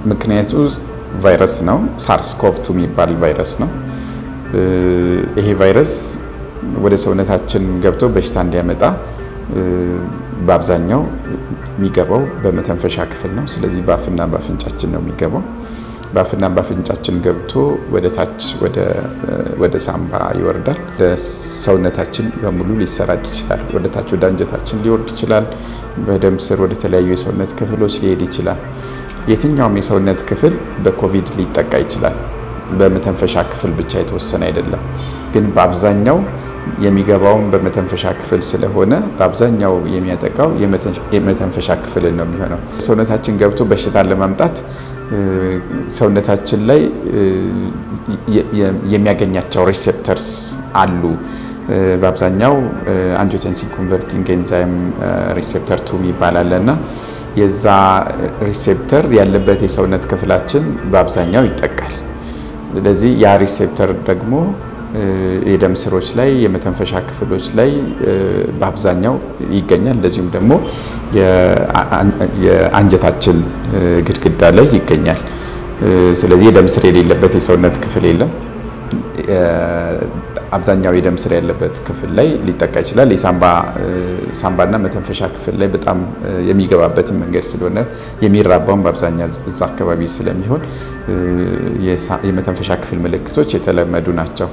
ምክንያቱ ቫይረስ ነው። ሳርስ ኮቭ ቱ የሚባል ቫይረስ ነው። ይሄ ቫይረስ ወደ ሰውነታችን ገብቶ በሽታ እንዲያመጣ በአብዛኛው የሚገባው በመተንፈሻ ክፍል ነው። ስለዚህ በአፍና በአፍንጫችን ነው የሚገባው። በአፍና በአፍንጫችን ገብቶ ወደ ታች ወደ ሳምባ ይወርዳል። ለሰውነታችን በሙሉ ሊሰራጭ ይችላል። ወደ ታች ወደ አንጀታችን ሊወርድ ይችላል። በደም ስር ወደ ተለያዩ የሰውነት ክፍሎች ሊሄድ ይችላል። የትኛውም የሰውነት ክፍል በኮቪድ ሊጠቃ ይችላል። በመተንፈሻ ክፍል ብቻ የተወሰነ አይደለም። ግን በአብዛኛው የሚገባውን በመተንፈሻ ክፍል ስለሆነ በአብዛኛው የሚያጠቃው የመተንፈሻ ክፍልን ነው የሚሆነው። ሰውነታችን ገብቶ በሽታን ለማምጣት ሰውነታችን ላይ የሚያገኛቸው ሪሴፕተርስ አሉ። በአብዛኛው አንጂዮቴንሲን ኮንቨርቲንግ ኤንዛይም ሪሴፕተር ቱ ይባላል እና የዛ ሪሴፕተር ያለበት የሰውነት ክፍላችን በአብዛኛው ይጠቃል። ስለዚህ ያ ሪሴፕተር ደግሞ የደም ስሮች ላይ የመተንፈሻ ክፍሎች ላይ በአብዛኛው ይገኛል። እንደዚሁም ደግሞ የአንጀታችን ግድግዳ ላይ ይገኛል። ስለዚህ የደም ስር የሌለበት የሰውነት ክፍል የለም። አብዛኛው የደም ስር ያለበት ክፍል ላይ ሊጠቃ ይችላል። የሳምባና መተንፈሻ ክፍል ላይ በጣም የሚገባበትን መንገድ ስለሆነ የሚራባውን በአብዛኛው እዛ አካባቢ ስለሚሆን የመተንፈሻ ክፍል ምልክቶች የተለመዱ ናቸው።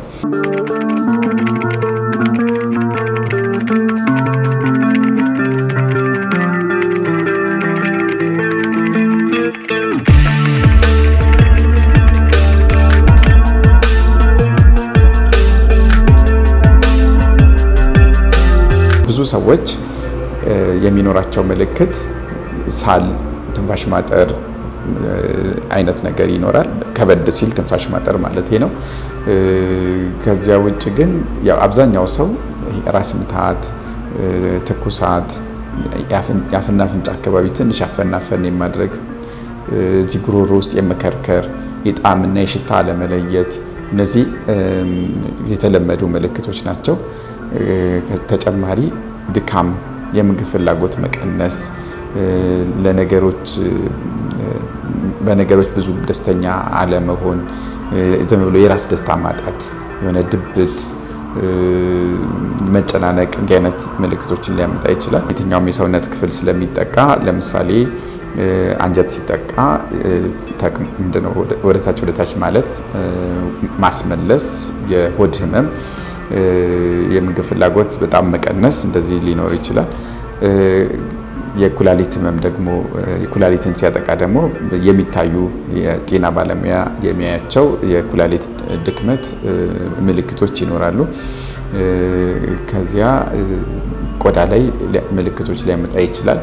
ብዙ ሰዎች የሚኖራቸው ምልክት ሳል፣ ትንፋሽ ማጠር አይነት ነገር ይኖራል። ከበድ ሲል ትንፋሽ ማጠር ማለት ነው። ከዚያ ውጭ ግን ያው አብዛኛው ሰው ራስ ምታት፣ ትኩሳት፣ የአፍና አፍንጫ አካባቢ ትንሽ አፈናፈን የማድረግ እዚህ ጉሮሮ ውስጥ የመከርከር የጣዕምና የሽታ አለመለየት እነዚህ የተለመዱ ምልክቶች ናቸው። ተጨማሪ ድካም፣ የምግብ ፍላጎት መቀነስ፣ ለነገሮች በነገሮች ብዙ ደስተኛ አለመሆን፣ ዝም ብሎ የራስ ደስታ ማጣት፣ የሆነ ድብት፣ መጨናነቅ እንዲህ አይነት ምልክቶችን ሊያመጣ ይችላል። የትኛውም የሰውነት ክፍል ስለሚጠቃ ለምሳሌ አንጀት ሲጠቃ ምንድነው ወደታች ወደታች ማለት ማስመለስ፣ የሆድ ህመም የምግብ ፍላጎት በጣም መቀነስ እንደዚህ ሊኖር ይችላል። የኩላሊት ህመም ደግሞ የኩላሊትን ሲያጠቃ ደግሞ የሚታዩ የጤና ባለሙያ የሚያያቸው የኩላሊት ድክመት ምልክቶች ይኖራሉ። ከዚያ ቆዳ ላይ ምልክቶች ሊያመጣ ይችላል።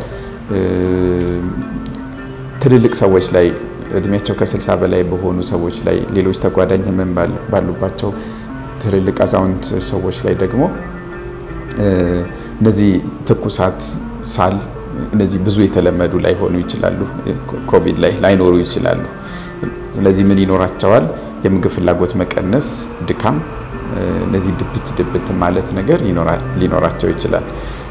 ትልልቅ ሰዎች ላይ እድሜያቸው ከ60 በላይ በሆኑ ሰዎች ላይ ሌሎች ተጓዳኝ ህመም ባሉባቸው ትልልቅ አዛውንት ሰዎች ላይ ደግሞ እነዚህ ትኩሳት፣ ሳል እነዚህ ብዙ የተለመዱ ላይሆኑ ይችላሉ። ኮቪድ ላይ ላይኖሩ ይችላሉ። ስለዚህ ምን ይኖራቸዋል? የምግብ ፍላጎት መቀነስ፣ ድካም፣ እነዚህ ድብት ድብት ማለት ነገር ሊኖራቸው ይችላል።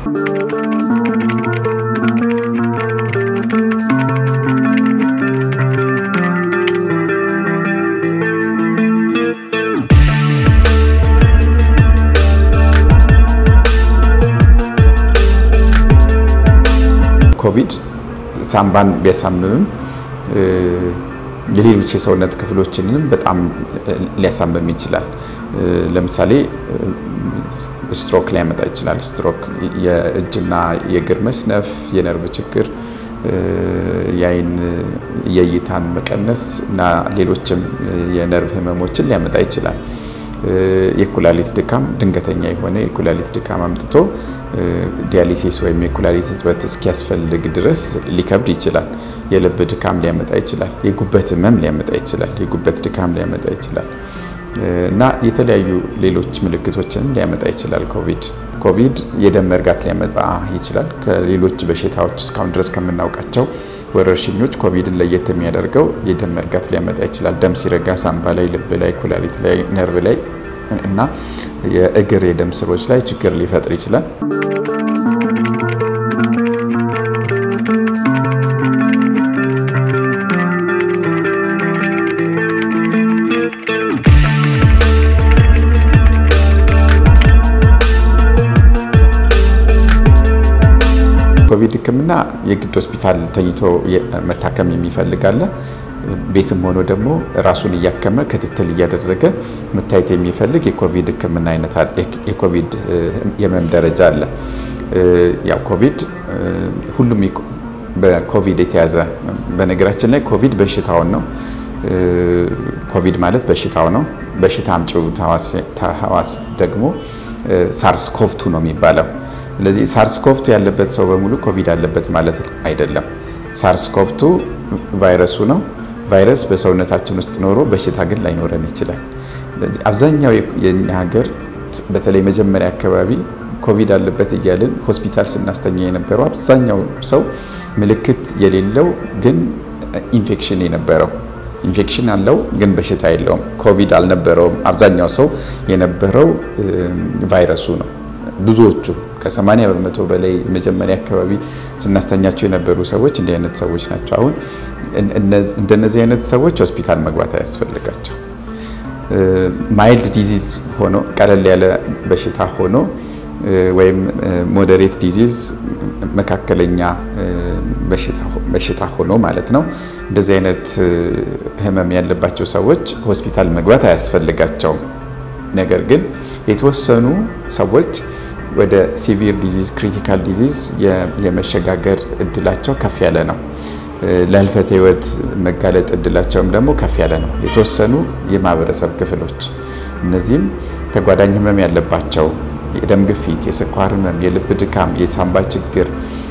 ኮቪድ ሳምባን ቢያሳምምም የሌሎች የሰውነት ክፍሎችንም በጣም ሊያሳምም ይችላል። ለምሳሌ ስትሮክ ሊያመጣ ይችላል። ስትሮክ የእጅና የእግር መስነፍ፣ የነርቭ ችግር፣ የአይን የእይታን መቀነስ እና ሌሎችም የነርቭ ህመሞችን ሊያመጣ ይችላል። የኩላሊት ድካም ድንገተኛ የሆነ የኩላሊት ድካም አምጥቶ ዲያሊሲስ ወይም የኩላሊት እጥበት እስኪያስፈልግ ድረስ ሊከብድ ይችላል። የልብ ድካም ሊያመጣ ይችላል። የጉበት ህመም ሊያመጣ ይችላል። የጉበት ድካም ሊያመጣ ይችላል እና የተለያዩ ሌሎች ምልክቶችን ሊያመጣ ይችላል። ኮቪድ ኮቪድ የደም መርጋት ሊያመጣ ይችላል። ከሌሎች በሽታዎች እስካሁን ድረስ ከምናውቃቸው ወረርሽኞች ኮቪድን ለየት የሚያደርገው የደም መርጋት ሊያመጣ ይችላል። ደም ሲረጋ ሳምባ ላይ፣ ልብ ላይ፣ ኩላሊት ላይ፣ ነርቭ ላይ እና የእግር የደም ስሮች ላይ ችግር ሊፈጥር ይችላል። ሕክምና የግድ ሆስፒታል ተኝቶ መታከም የሚፈልግ አለ። ቤትም ሆኖ ደግሞ ራሱን እያከመ ክትትል እያደረገ መታየት የሚፈልግ የኮቪድ ሕክምና አይነት የኮቪድ የህመም ደረጃ አለ። ያው ኮቪድ ሁሉም በኮቪድ የተያዘ በነገራችን ላይ ኮቪድ በሽታውን ነው። ኮቪድ ማለት በሽታው ነው። በሽታ አምጪው ተህዋስ ደግሞ ሳርስ ኮቭቱ ነው የሚባለው። ስለዚህ ሳርስ ኮቭቱ ያለበት ሰው በሙሉ ኮቪድ አለበት ማለት አይደለም። ሳርስ ኮቭቱ ቫይረሱ ነው። ቫይረስ በሰውነታችን ውስጥ ኖሮ በሽታ ግን ላይኖረን ይችላል። አብዛኛው የኛ ሀገር በተለይ መጀመሪያ አካባቢ ኮቪድ አለበት እያልን ሆስፒታል ስናስተኛ የነበረው አብዛኛው ሰው ምልክት የሌለው ግን ኢንፌክሽን የነበረው ኢንፌክሽን አለው ግን በሽታ የለውም። ኮቪድ አልነበረውም። አብዛኛው ሰው የነበረው ቫይረሱ ነው። ብዙዎቹ ከ80 በመቶ በላይ መጀመሪያ አካባቢ ስናስተኛቸው የነበሩ ሰዎች እንዲህ አይነት ሰዎች ናቸው። አሁን እንደነዚህ አይነት ሰዎች ሆስፒታል መግባት አያስፈልጋቸው። ማይልድ ዲዚዝ ሆኖ ቀለል ያለ በሽታ ሆኖ ወይም ሞዴሬት ዲዚዝ መካከለኛ በሽታ ሆኖ ማለት ነው። እንደዚህ አይነት ህመም ያለባቸው ሰዎች ሆስፒታል መግባት አያስፈልጋቸውም። ነገር ግን የተወሰኑ ሰዎች ወደ ሲቪር ዲዚዝ ክሪቲካል ዲዚዝ የመሸጋገር እድላቸው ከፍ ያለ ነው። ለህልፈተ ህይወት መጋለጥ እድላቸውም ደግሞ ከፍ ያለ ነው። የተወሰኑ የማህበረሰብ ክፍሎች እነዚህም ተጓዳኝ ህመም ያለባቸው የደም ግፊት፣ የስኳር ህመም፣ የልብ ድካም፣ የሳምባ ችግር፣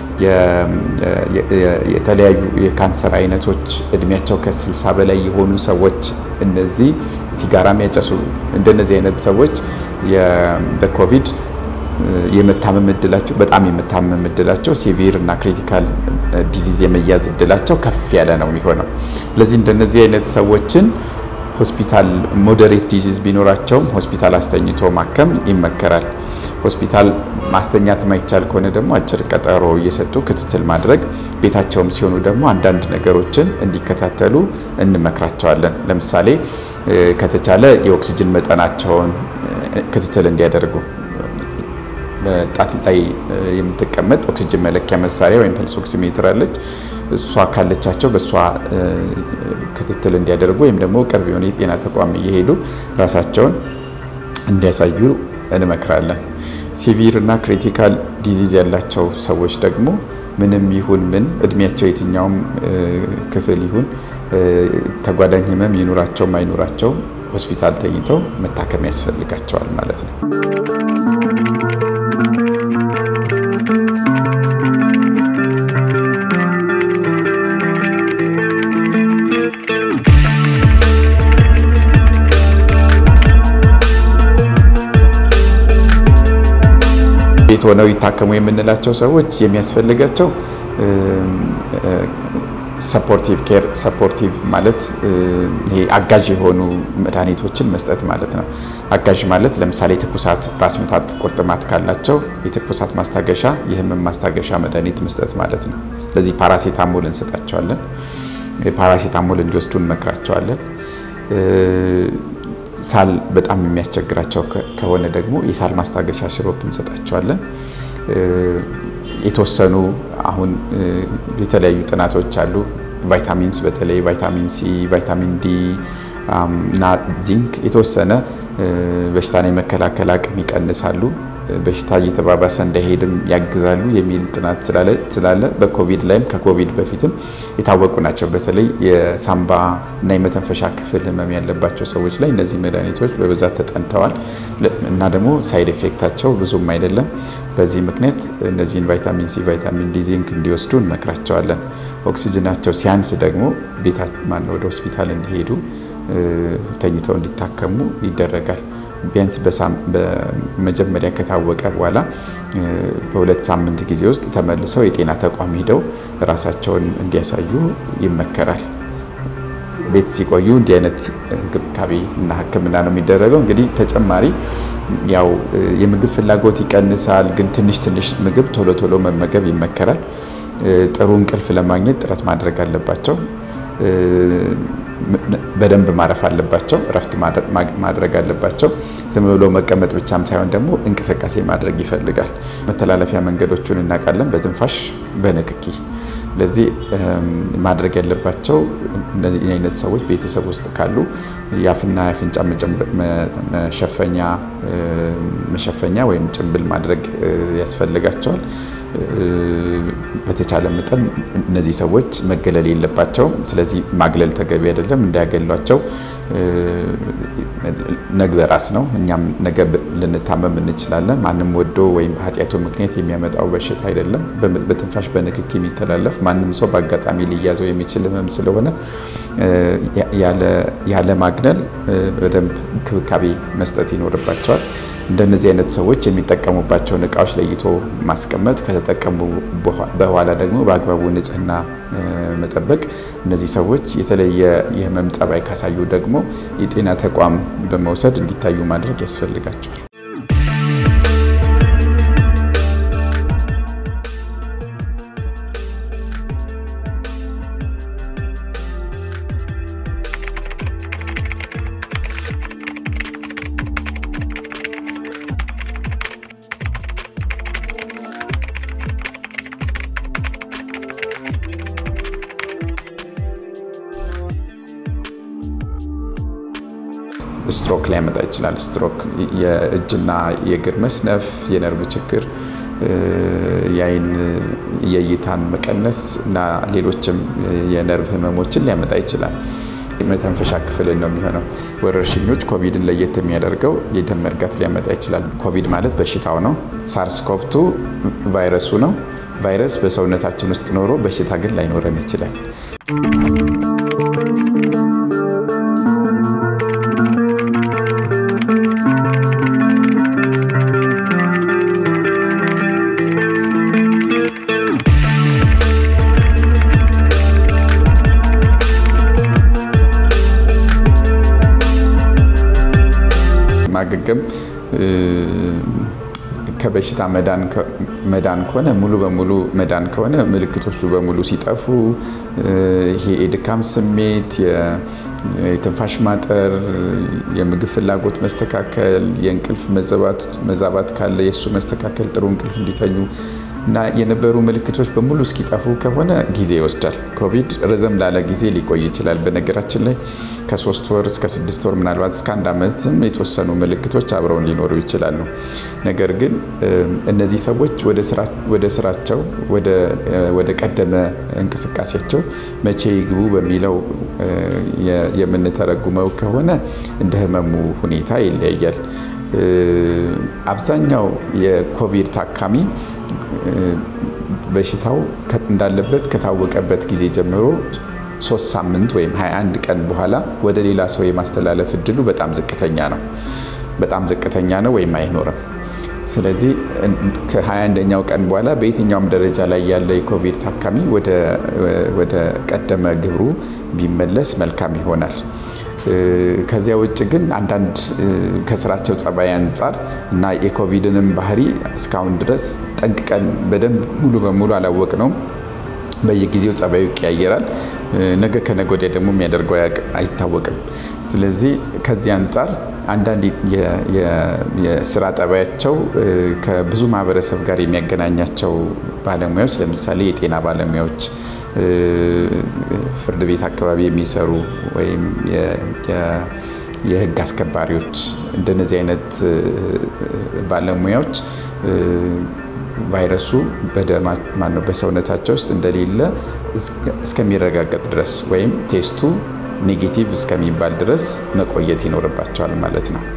የተለያዩ የካንሰር አይነቶች እድሜያቸው ከ60 በላይ የሆኑ ሰዎች እነዚህ ሲጋራ የሚያጨሱ እንደነዚህ አይነት ሰዎች በኮቪድ የመታመም እድላቸው በጣም የመታመም እድላቸው ሲቪር እና ክሪቲካል ዲዚዝ የመያዝ እድላቸው ከፍ ያለ ነው የሚሆነው። ስለዚህ እንደነዚህ አይነት ሰዎችን ሆስፒታል ሞዴሬት ዲዚዝ ቢኖራቸውም ሆስፒታል አስተኝቶ ማከም ይመከራል። ሆስፒታል ማስተኛት ማይቻል ከሆነ ደግሞ አጭር ቀጠሮ እየሰጡ ክትትል ማድረግ፣ ቤታቸውም ሲሆኑ ደግሞ አንዳንድ ነገሮችን እንዲከታተሉ እንመክራቸዋለን። ለምሳሌ ከተቻለ የኦክሲጅን መጠናቸውን ክትትል እንዲያደርጉ በጣት ላይ የምትቀመጥ ኦክሲጅን መለኪያ መሳሪያ ወይም ፐልስ ኦክሲሜትር አለች። እሷ ካለቻቸው በእሷ ክትትል እንዲያደርጉ ወይም ደግሞ ቅርብ የሆነ የጤና ተቋም እየሄዱ ራሳቸውን እንዲያሳዩ እንመክራለን። ሲቪር እና ክሪቲካል ዲዚዝ ያላቸው ሰዎች ደግሞ ምንም ይሁን ምን እድሜያቸው የትኛውም ክፍል ይሁን ተጓዳኝ ህመም ይኑራቸውም አይኑራቸው ሆስፒታል ተኝተው መታከም ያስፈልጋቸዋል ማለት ነው። ቤት ሆነው ይታከሙ የምንላቸው ሰዎች የሚያስፈልጋቸው ሰፖርቲቭ ኬር ሰፖርቲቭ ማለት ይሄ አጋዥ የሆኑ መድኃኒቶችን መስጠት ማለት ነው። አጋዥ ማለት ለምሳሌ ትኩሳት፣ ራስ ምታት፣ ቁርጥማት ካላቸው የትኩሳት ማስታገሻ፣ የህመም ማስታገሻ መድኃኒት መስጠት ማለት ነው። ስለዚህ ፓራሴታሞል እንሰጣቸዋለን። ፓራሴታሞል እንዲወስዱ እንመክራቸዋለን። ሳል በጣም የሚያስቸግራቸው ከሆነ ደግሞ የሳል ማስታገሻ ሽሮፕ እንሰጣቸዋለን። የተወሰኑ አሁን የተለያዩ ጥናቶች አሉ። ቫይታሚንስ በተለይ ቫይታሚን ሲ፣ ቫይታሚን ዲ እና ዚንክ የተወሰነ በሽታን የመከላከል አቅም ይቀንሳሉ፣ በሽታ እየተባባሰ እንዳይሄድም ያግዛሉ የሚል ጥናት ስላለ በኮቪድ ላይም ከኮቪድ በፊትም የታወቁ ናቸው። በተለይ የሳምባ እና የመተንፈሻ ክፍል ህመም ያለባቸው ሰዎች ላይ እነዚህ መድኃኒቶች በብዛት ተጠንተዋል እና ደግሞ ሳይድ ኤፌክታቸው ብዙም አይደለም። በዚህ ምክንያት እነዚህን ቫይታሚን ሲ፣ ቫይታሚን ዲ፣ ዚንክ እንዲወስዱ እንመክራቸዋለን። ኦክሲጅናቸው ሲያንስ ደግሞ ቤታ ማነው ወደ ሆስፒታል እንዲሄዱ ተኝተው እንዲታከሙ ይደረጋል። ቢያንስ በመጀመሪያ ከታወቀ በኋላ በሁለት ሳምንት ጊዜ ውስጥ ተመልሰው የጤና ተቋም ሄደው ራሳቸውን እንዲያሳዩ ይመከራል። ቤት ሲቆዩ እንዲህ አይነት እንክብካቤ እና ሕክምና ነው የሚደረገው። እንግዲህ ተጨማሪ ያው የምግብ ፍላጎት ይቀንሳል፣ ግን ትንሽ ትንሽ ምግብ ቶሎ ቶሎ መመገብ ይመከራል። ጥሩ እንቅልፍ ለማግኘት ጥረት ማድረግ አለባቸው። በደንብ ማረፍ አለባቸው፣ እረፍት ማድረግ አለባቸው። ዝም ብሎ መቀመጥ ብቻም ሳይሆን ደግሞ እንቅስቃሴ ማድረግ ይፈልጋል። መተላለፊያ መንገዶቹን እናውቃለን፣ በትንፋሽ በንክኪ። ስለዚህ ማድረግ ያለባቸው እነዚህ አይነት ሰዎች ቤተሰብ ውስጥ ካሉ የአፍና የአፍንጫ መሸፈኛ መሸፈኛ ወይም ጭንብል ማድረግ ያስፈልጋቸዋል። በተቻለ መጠን እነዚህ ሰዎች መገለል የለባቸውም። ስለዚህ ማግለል ተገቢ አይደለም፣ እንዳያገሏቸው ነገ በራስ ነው። እኛም ነገ ልንታመም እንችላለን። ማንም ወዶ ወይም በኃጢአቱ ምክንያት የሚያመጣው በሽታ አይደለም። በትንፋሽ በንክኪ የሚተላለፍ ማንም ሰው በአጋጣሚ ሊያዘው የሚችል ህመም ስለሆነ ያለ ማግለል በደንብ እንክብካቤ መስጠት ይኖርባቸዋል። እንደነዚህ አይነት ሰዎች የሚጠቀሙባቸውን እቃዎች ለይቶ ማስቀመጥ፣ ከተጠቀሙ በኋላ ደግሞ በአግባቡ ንጽህና መጠበቅ። እነዚህ ሰዎች የተለየ የህመም ጠባይ ካሳዩ ደግሞ የጤና ተቋም በመውሰድ እንዲታዩ ማድረግ ያስፈልጋቸዋል። ስትሮክ ሊያመጣ ይችላል። ስትሮክ የእጅና የእግር መስነፍ፣ የነርቭ ችግር፣ የአይን የእይታን መቀነስ እና ሌሎችም የነርቭ ህመሞችን ሊያመጣ ይችላል። መተንፈሻ ክፍልን ነው የሚሆነው። ወረርሽኞች ኮቪድን ለየት የሚያደርገው የደም መርጋት ሊያመጣ ይችላል። ኮቪድ ማለት በሽታው ነው። ሳርስ ኮቭቱ ቫይረሱ ነው። ቫይረስ በሰውነታችን ውስጥ ኖሮ በሽታ ግን ላይኖረን ይችላል። ማገገም ከበሽታ መዳን ከሆነ ሙሉ በሙሉ መዳን ከሆነ ምልክቶቹ በሙሉ ሲጠፉ ይሄ የድካም ስሜት፣ የትንፋሽ ማጠር፣ የምግብ ፍላጎት መስተካከል፣ የእንቅልፍ መዛባት ካለ የእሱ መስተካከል፣ ጥሩ እንቅልፍ እንዲተኙ እና የነበሩ ምልክቶች በሙሉ እስኪጠፉ ከሆነ ጊዜ ይወስዳል። ኮቪድ ረዘም ላለ ጊዜ ሊቆይ ይችላል። በነገራችን ላይ ከሶስት ወር እስከ ስድስት ወር ምናልባት እስከ አንድ ዓመትም የተወሰኑ ምልክቶች አብረውን ሊኖሩ ይችላሉ። ነገር ግን እነዚህ ሰዎች ወደ ስራቸው ወደ ቀደመ እንቅስቃሴያቸው መቼ ይግቡ በሚለው የምንተረጉመው ከሆነ እንደ ህመሙ ሁኔታ ይለያያል። አብዛኛው የኮቪድ ታካሚ በሽታው እንዳለበት ከታወቀበት ጊዜ ጀምሮ ሶስት ሳምንት ወይም 21 ቀን በኋላ ወደ ሌላ ሰው የማስተላለፍ እድሉ በጣም ዝቅተኛ ነው። በጣም ዝቅተኛ ነው ወይም አይኖርም። ስለዚህ ከ21ኛው ቀን በኋላ በየትኛውም ደረጃ ላይ ያለ የኮቪድ ታካሚ ወደ ቀደመ ግብሩ ቢመለስ መልካም ይሆናል። ከዚያ ውጭ ግን አንዳንድ ከስራቸው ጸባይ አንጻር እና የኮቪድንም ባህሪ እስካሁን ድረስ ጠንቅቀን በደንብ ሙሉ በሙሉ አላወቅነውም። በየጊዜው ጸባዩ ይቀያየራል። ነገ ከነገ ወዲያ ደግሞ የሚያደርገው አይታወቅም። ስለዚህ ከዚህ አንጻር አንዳንድ የስራ ጠባያቸው ከብዙ ማህበረሰብ ጋር የሚያገናኛቸው ባለሙያዎች ለምሳሌ የጤና ባለሙያዎች፣ ፍርድ ቤት አካባቢ የሚሰሩ ወይም የህግ አስከባሪዎች እንደነዚህ አይነት ባለሙያዎች ቫይረሱ ማነው በሰውነታቸው ውስጥ እንደሌለ እስከሚረጋገጥ ድረስ ወይም ቴስቱ ኔጌቲቭ እስከሚባል ድረስ መቆየት ይኖርባቸዋል ማለት ነው።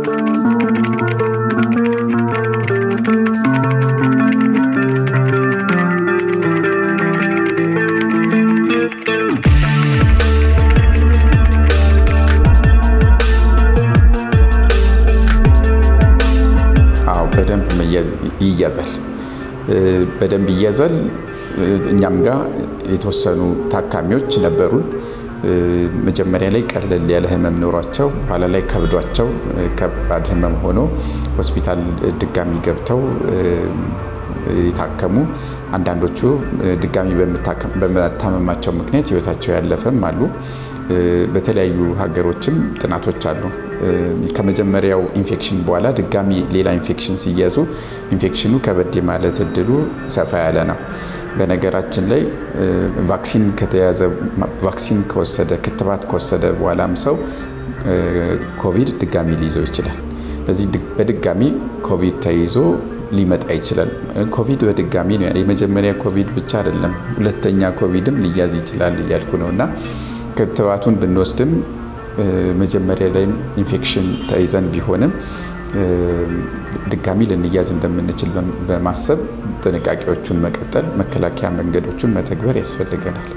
አዎ በደንብ ይያዛል። በደንብ ይያዛል። እኛም ጋር የተወሰኑ ታካሚዎች ነበሩን። መጀመሪያ ላይ ቀለል ያለ ህመም ኖሯቸው በኋላ ላይ ከብዷቸው ከባድ ህመም ሆኖ ሆስፒታል ድጋሚ ገብተው የታከሙ አንዳንዶቹ ድጋሚ በመታመማቸው ምክንያት ህይወታቸው ያለፈም አሉ። በተለያዩ ሀገሮችም ጥናቶች አሉ። ከመጀመሪያው ኢንፌክሽን በኋላ ድጋሚ ሌላ ኢንፌክሽን ሲያዙ ኢንፌክሽኑ ከበድ ማለት እድሉ ሰፋ ያለ ነው። በነገራችን ላይ ቫክሲን ከተያዘ ቫክሲን ከወሰደ ክትባት ከወሰደ በኋላም ሰው ኮቪድ ድጋሚ ሊይዘው ይችላል። ስለዚህ በድጋሚ ኮቪድ ተይዞ ሊመጣ ይችላል። ኮቪድ በድጋሚ ነው። የመጀመሪያ ኮቪድ ብቻ አይደለም፣ ሁለተኛ ኮቪድም ሊያዝ ይችላል እያልኩ ነው እና ክትባቱን ብንወስድም መጀመሪያ ላይም ኢንፌክሽን ተይዘን ቢሆንም ድጋሚ ልንያዝ እንደምንችል በማሰብ ጥንቃቄዎቹን መቀጠል፣ መከላከያ መንገዶቹን መተግበር ያስፈልገናል።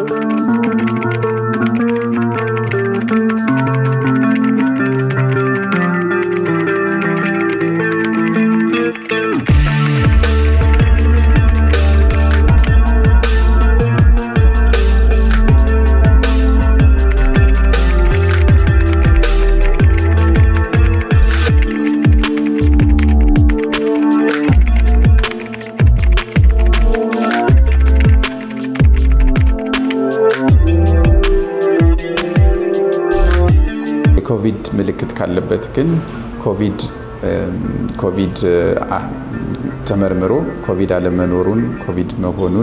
የኮቪድ ምልክት ካለበት ግን ኮቪድ ኮቪድ ተመርምሮ ኮቪድ አለመኖሩን ኮቪድ መሆኑን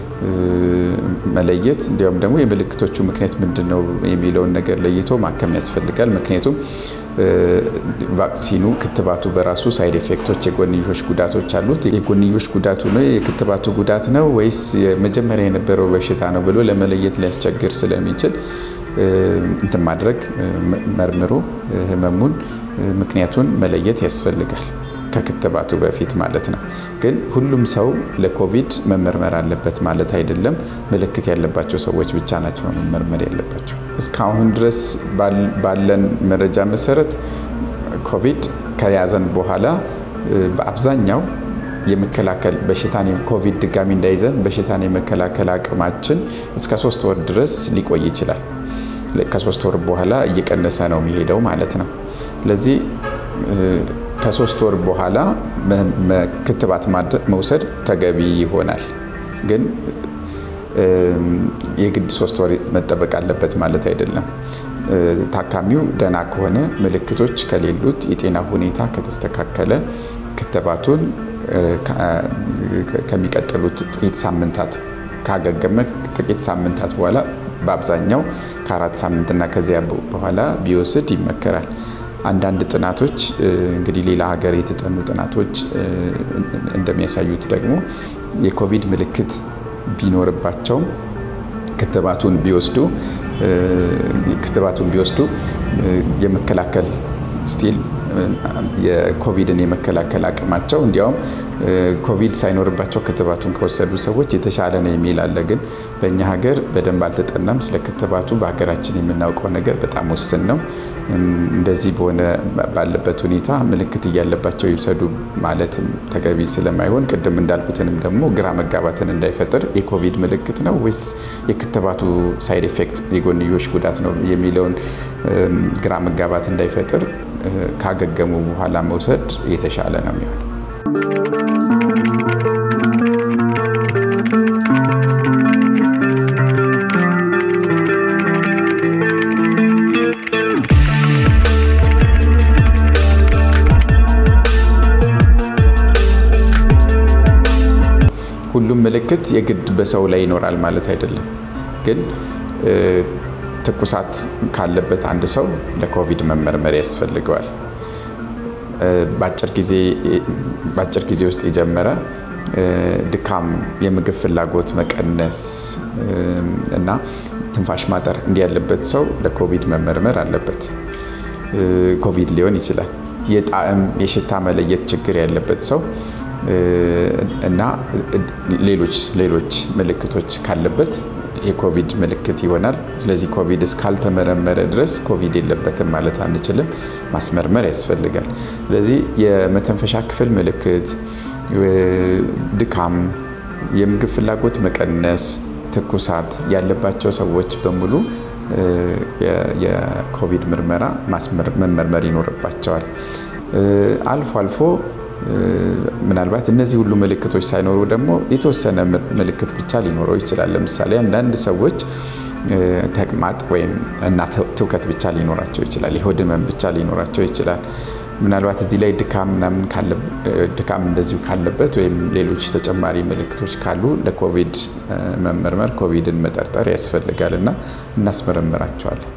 መለየት እንዲያውም ደግሞ የምልክቶቹ ምክንያት ምንድን ነው የሚለውን ነገር ለይቶ ማከም ያስፈልጋል። ምክንያቱም ቫክሲኑ ክትባቱ በራሱ ሳይድ ኤፌክቶች የጎንዮሽ ጉዳቶች አሉት። የጎንዮሽ ጉዳቱ ነው የክትባቱ ጉዳት ነው ወይስ መጀመሪያ የነበረው በሽታ ነው ብሎ ለመለየት ሊያስቸግር ስለሚችል እንትን ማድረግ መርምሮ ህመሙን ምክንያቱን መለየት ያስፈልጋል። ከክትባቱ በፊት ማለት ነው። ግን ሁሉም ሰው ለኮቪድ መመርመር አለበት ማለት አይደለም። ምልክት ያለባቸው ሰዎች ብቻ ናቸው መመርመር ያለባቸው። እስካሁን ድረስ ባለን መረጃ መሰረት ኮቪድ ከያዘን በኋላ በአብዛኛው የመከላከል በሽታን ኮቪድ ድጋሚ እንዳይዘን በሽታን የመከላከል አቅማችን እስከ ሶስት ወር ድረስ ሊቆይ ይችላል። ከሶስት ወር በኋላ እየቀነሰ ነው የሚሄደው ማለት ነው። ስለዚህ ከሶስት ወር በኋላ ክትባት መውሰድ ተገቢ ይሆናል። ግን የግድ ሶስት ወር መጠበቅ አለበት ማለት አይደለም። ታካሚው ደህና ከሆነ ምልክቶች ከሌሉት የጤና ሁኔታ ከተስተካከለ ክትባቱን ከሚቀጥሉት ጥቂት ሳምንታት ካገገመ ጥቂት ሳምንታት በኋላ በአብዛኛው ከአራት ሳምንትና ከዚያ በኋላ ቢወስድ ይመከራል። አንዳንድ ጥናቶች እንግዲህ ሌላ ሀገር የተጠኑ ጥናቶች እንደሚያሳዩት ደግሞ የኮቪድ ምልክት ቢኖርባቸውም ክትባቱን ቢወስዱ ክትባቱን ቢወስዱ የመከላከል ስቲል የኮቪድን የመከላከል አቅማቸው እንዲያውም ኮቪድ ሳይኖርባቸው ክትባቱን ከወሰዱ ሰዎች የተሻለ ነው የሚል አለ። ግን በእኛ ሀገር በደንብ አልተጠናም። ስለ ክትባቱ በሀገራችን የምናውቀው ነገር በጣም ውስን ነው። እንደዚህ በሆነ ባለበት ሁኔታ ምልክት እያለባቸው ይውሰዱ ማለትም ተገቢ ስለማይሆን ቅድም እንዳልኩትንም ደግሞ ግራ መጋባትን እንዳይፈጥር የኮቪድ ምልክት ነው ወይስ የክትባቱ ሳይድ ኤፌክት የጎንዮሽ ጉዳት ነው የሚለውን ግራ መጋባት እንዳይፈጥር ካገገሙ በኋላ መውሰድ የተሻለ ነው የሚሆነው። ሁሉም ምልክት የግድ በሰው ላይ ይኖራል ማለት አይደለም። ግን ትኩሳት ካለበት አንድ ሰው ለኮቪድ መመርመር ያስፈልገዋል። በአጭር ጊዜ ውስጥ የጀመረ ድካም፣ የምግብ ፍላጎት መቀነስ እና ትንፋሽ ማጠር እንዲህ ያለበት ሰው ለኮቪድ መመርመር አለበት። ኮቪድ ሊሆን ይችላል። የጣዕም የሽታ መለየት ችግር ያለበት ሰው እና ሌሎች ሌሎች ምልክቶች ካለበት የኮቪድ ምልክት ይሆናል። ስለዚህ ኮቪድ እስካልተመረመረ ድረስ ኮቪድ የለበትም ማለት አንችልም። ማስመርመር ያስፈልጋል። ስለዚህ የመተንፈሻ ክፍል ምልክት፣ ድካም፣ የምግብ ፍላጎት መቀነስ፣ ትኩሳት ያለባቸው ሰዎች በሙሉ የኮቪድ ምርመራ መመርመር ይኖርባቸዋል። አልፎ አልፎ ምናልባት እነዚህ ሁሉ ምልክቶች ሳይኖሩ ደግሞ የተወሰነ ምልክት ብቻ ሊኖረው ይችላል። ለምሳሌ አንዳንድ ሰዎች ተቅማጥ ወይም እና ትውከት ብቻ ሊኖራቸው ይችላል። የሆድ ህመም ብቻ ሊኖራቸው ይችላል። ምናልባት እዚህ ላይ ድካም ምናምን ድካም እንደዚሁ ካለበት ወይም ሌሎች ተጨማሪ ምልክቶች ካሉ ለኮቪድ መመርመር ኮቪድን መጠርጠር ያስፈልጋል እና እናስመረምራቸዋለን።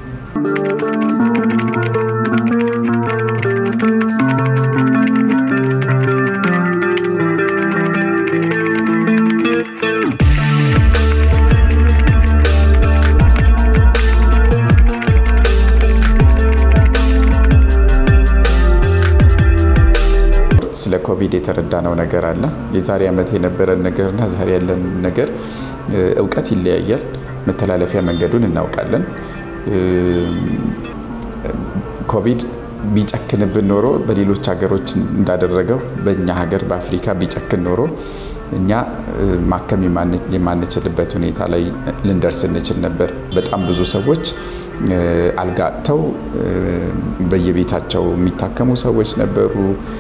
ስለ ኮቪድ የተረዳነው ነገር አለ። የዛሬ ዓመት የነበረን ነገርና ዛሬ ያለን ነገር እውቀት ይለያያል። መተላለፊያ መንገዱን እናውቃለን። ኮቪድ ቢጨክንብን ኖሮ በሌሎች ሀገሮች እንዳደረገው በእኛ ሀገር በአፍሪካ ቢጨክን ኖሮ እኛ ማከም የማንችልበት ሁኔታ ላይ ልንደርስ እንችል ነበር። በጣም ብዙ ሰዎች አልጋ አጥተው በየቤታቸው የሚታከሙ ሰዎች ነበሩ።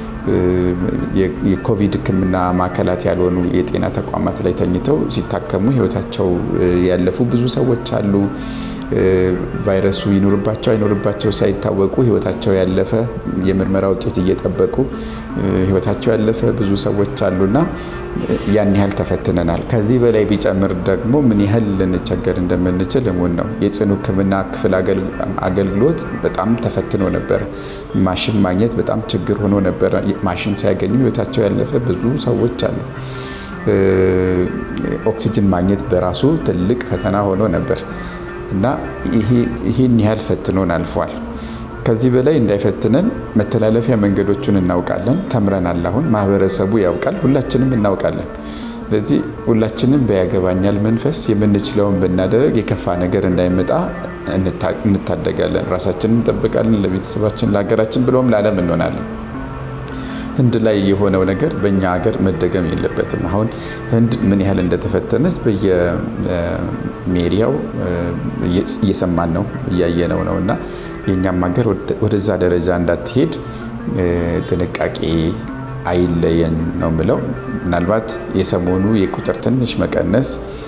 የኮቪድ ሕክምና ማዕከላት ያልሆኑ የጤና ተቋማት ላይ ተኝተው ሲታከሙ ሕይወታቸው ያለፉ ብዙ ሰዎች አሉ። ቫይረሱ ይኖርባቸው አይኖርባቸው ሳይታወቁ ሕይወታቸው ያለፈ የምርመራ ውጤት እየጠበቁ ሕይወታቸው ያለፈ ብዙ ሰዎች አሉና ያን ያህል ተፈትነናል። ከዚህ በላይ ቢጨምር ደግሞ ምን ያህል ልንቸገር እንደምንችል እሙን ነው። የጽኑ ሕክምና ክፍል አገልግሎት በጣም ተፈትኖ ነበረ። ማሽን ማግኘት በጣም ችግር ሆኖ ነበረ። ማሽን ሲያገኙ ሕይወታቸው ያለፈ ብዙ ሰዎች አሉ። ኦክሲጅን ማግኘት በራሱ ትልቅ ፈተና ሆኖ ነበር እና ይህን ያህል ፈትኖን አልፏል። ከዚህ በላይ እንዳይፈትነን መተላለፊያ መንገዶቹን እናውቃለን፣ ተምረናል። አሁን ማህበረሰቡ ያውቃል፣ ሁላችንም እናውቃለን። ስለዚህ ሁላችንም በያገባኛል መንፈስ የምንችለውን ብናደርግ የከፋ ነገር እንዳይመጣ እንታደጋለን፣ ራሳችንን እንጠብቃለን፣ ለቤተሰባችን፣ ለሀገራችን ብሎም ለዓለም እንሆናለን። ህንድ ላይ የሆነው ነገር በእኛ ሀገር መደገም የለበትም። አሁን ህንድ ምን ያህል እንደተፈተነች በየሜሪያው እየሰማን ነው እያየነው ነው እና የእኛም ሀገር ወደዛ ደረጃ እንዳትሄድ ጥንቃቄ አይለየን ነው ምለው። ምናልባት የሰሞኑ የቁጥር ትንሽ መቀነስ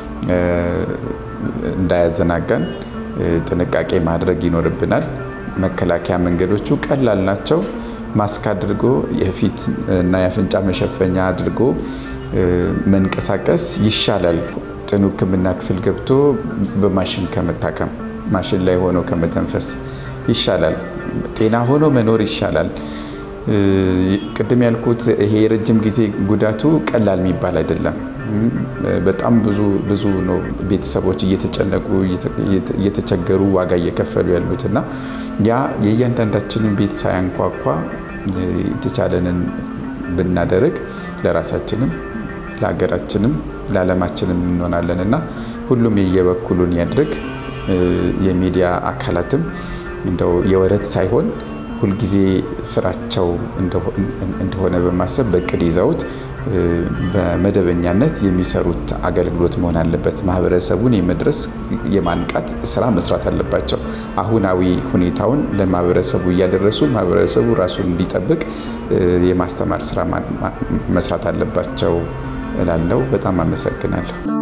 እንዳያዘናጋን ጥንቃቄ ማድረግ ይኖርብናል። መከላከያ መንገዶቹ ቀላል ናቸው። ማስክ አድርጎ የፊት እና የአፍንጫ መሸፈኛ አድርጎ መንቀሳቀስ ይሻላል። ጽኑ ሕክምና ክፍል ገብቶ በማሽን ከመታከም ማሽን ላይ ሆኖ ከመተንፈስ ይሻላል። ጤና ሆኖ መኖር ይሻላል። ቅድም ያልኩት ይሄ የረጅም ጊዜ ጉዳቱ ቀላል የሚባል አይደለም። በጣም ብዙ ብዙ ነው ቤተሰቦች እየተጨነቁ እየተቸገሩ ዋጋ እየከፈሉ ያሉት እና ያ የእያንዳንዳችንን ቤት ሳያንኳኳ የተቻለንን ብናደርግ ለራሳችንም ለሀገራችንም ለዓለማችንም እንሆናለን እና ሁሉም የየበኩሉን ያድርግ። የሚዲያ አካላትም እንደው የወረት ሳይሆን ሁልጊዜ ስራቸው እንደሆነ በማሰብ በእቅድ ይዘውት በመደበኛነት የሚሰሩት አገልግሎት መሆን አለበት። ማህበረሰቡን የመድረስ የማንቃት ስራ መስራት አለባቸው። አሁናዊ ሁኔታውን ለማህበረሰቡ እያደረሱ ማህበረሰቡ ራሱን እንዲጠብቅ የማስተማር ስራ መስራት አለባቸው እላለሁ። በጣም አመሰግናለሁ።